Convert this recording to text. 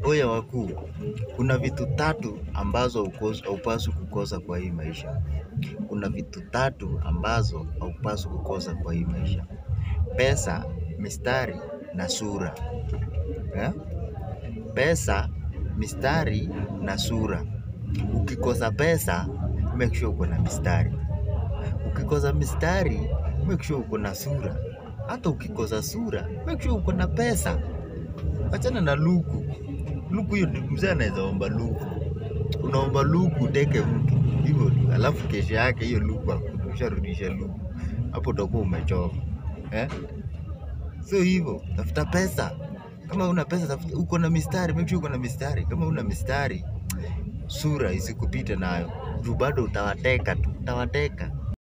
Oya wakuu, kuna vitu tatu ambazo hukos- haupaswi kukosa kwa hii maisha. Kuna vitu tatu ambazo haupaswi kukosa kwa hii maisha: pesa, mistari na sura. Eh? Pesa, mistari na sura. Ukikosa pesa, make sure uko na mistari. Ukikosa mistari, make sure uko na sura. Hata ukikosa sura, make sure uko na pesa. Achana na luku. Luku hiyo ni mzee anaweza omba luku. Unaomba luku uteke mtu hivyo tu, alafu kesho yake hiyo luku hakuna, usharudisha luku, hapo utakuwa umechoka eh? So hivyo tafuta pesa. Kama una pesa tafuta, uko na mistari, make sure uko na mistari. Kama una mistari, sura isikupite nayo, juu bado utawateka tu, utawateka.